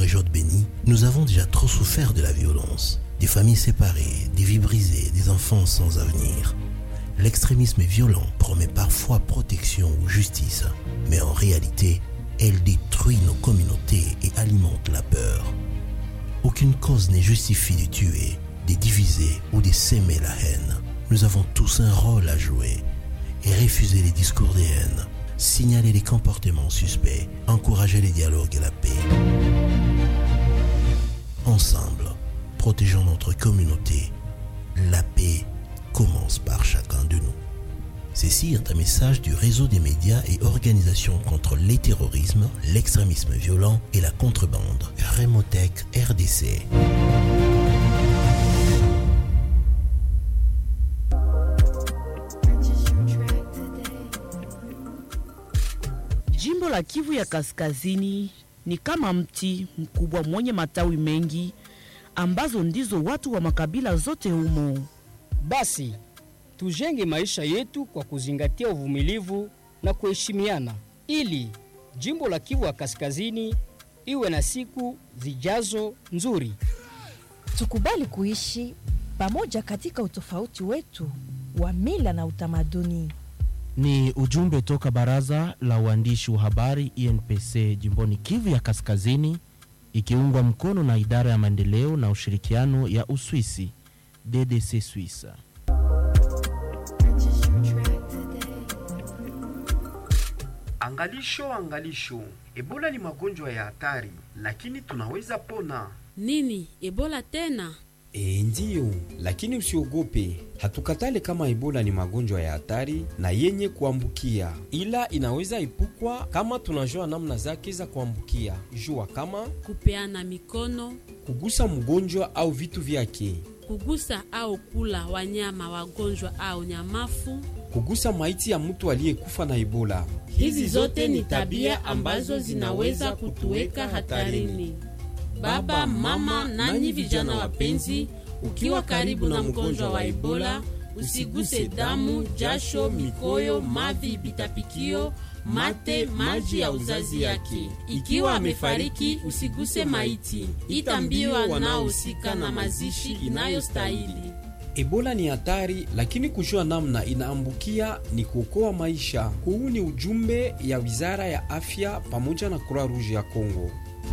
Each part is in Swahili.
période bénie, nous avons déjà trop souffert de la violence. Des familles séparées, des vies brisées, des enfants sans avenir. L'extrémisme violent promet parfois protection ou justice, mais en réalité, elle détruit nos communautés et alimente la peur. Aucune cause n'est justifiée de tuer, de diviser ou de s'aimer la haine. Nous avons tous un rôle à jouer et refuser les discours de haine, signaler les comportements suspects, encourager les dialogues et la paix. Ensemble, protégeons notre communauté. La paix commence par chacun de nous. Ceci est un message du réseau des médias et organisations contre les terrorismes, l'extrémisme violent et la contrebande. Remotech RDC. Jimbo la Kivu ya Kaskazini ni kama mti mkubwa mwenye matawi mengi ambazo ndizo watu wa makabila zote humo. Basi tujenge maisha yetu kwa kuzingatia uvumilivu na kuheshimiana, ili jimbo la Kivu ya Kaskazini iwe na siku zijazo nzuri. Tukubali kuishi pamoja katika utofauti wetu wa mila na utamaduni. Ni ujumbe toka baraza la uandishi wa habari INPC jimboni Kivu ya Kaskazini, ikiungwa mkono na idara ya maendeleo na ushirikiano ya Uswisi DDC Swissa. Angalisho, angalisho, Ebola ni magonjwa ya hatari, lakini tunaweza pona. Nini? Ebola tena? E, ndiyo, lakini usiogope. Hatukatale kama Ebola ni magonjwa ya hatari na yenye kuambukia, ila inaweza epukwa kama tunajua namna zake za kuambukia. Jua kama Kupeana mikono, kugusa mgonjwa au vitu vyake, kugusa au kula wanyama wagonjwa au nyamafu. kugusa maiti ya mtu aliyekufa na Ebola. Hizi zote ni tabia ambazo zinaweza kutuweka hatarini. Baba, mama, nanyi vijana wapenzi, ukiwa karibu na mgonjwa wa Ebola, usiguse damu, jasho, mikoyo, mavi, bitapikio, mate, maji ya uzazi yake. Ikiwa amefariki, usiguse maiti. Ita mbio wanaohusika na mazishi inayostahili. Ebola ni hatari, lakini kujua namna inaambukia ni kuokoa maisha. Huu ni ujumbe ya Wizara ya Afya pamoja na Croix Rouge ya Kongo.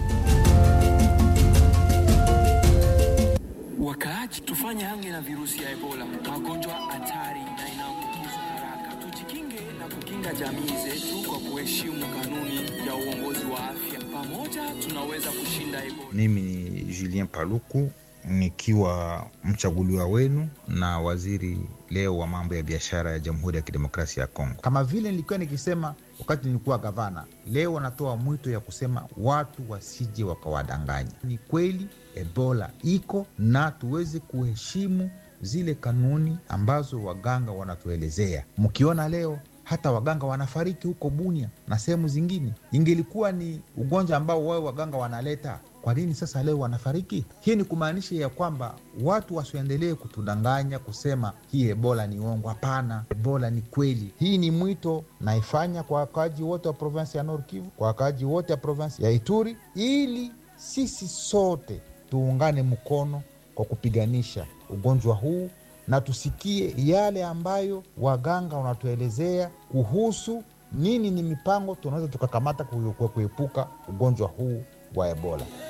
Wakaaji, tufanye hange na virusi ya Ebola, magonjwa hatari na inaambukizwa haraka. Tujikinge na kukinga jamii zetu kwa kuheshimu kanuni ya uongozi wa afya. Pamoja tunaweza kushinda Ebola. Mimi ni Julien Paluku nikiwa mchaguliwa wenu na waziri leo wa mambo ya biashara ya Jamhuri ya Kidemokrasia ya Kongo. Kama vile nilikuwa nikisema wakati nilikuwa gavana, leo natoa mwito ya kusema watu wasije wakawadanganya. Ni kweli Ebola iko na tuweze kuheshimu zile kanuni ambazo waganga wanatuelezea. Mkiona leo hata waganga wanafariki huko Bunia na sehemu zingine, ingelikuwa ni ugonjwa ambao wao waganga wanaleta kwa nini sasa leo wanafariki? Hii ni kumaanisha ya kwamba watu wasiendelee kutudanganya kusema hii ebola ni uongo. Hapana, ebola ni kweli. Hii ni mwito naifanya kwa wakaaji wote wa provinsi ya Nord Kivu, kwa wakaaji wote wa provinsi ya Ituri, ili sisi sote tuungane mkono kwa kupiganisha ugonjwa huu na tusikie yale ambayo waganga wanatuelezea kuhusu nini ni mipango tunaweza tukakamata kuepuka ugonjwa huu wa ebola.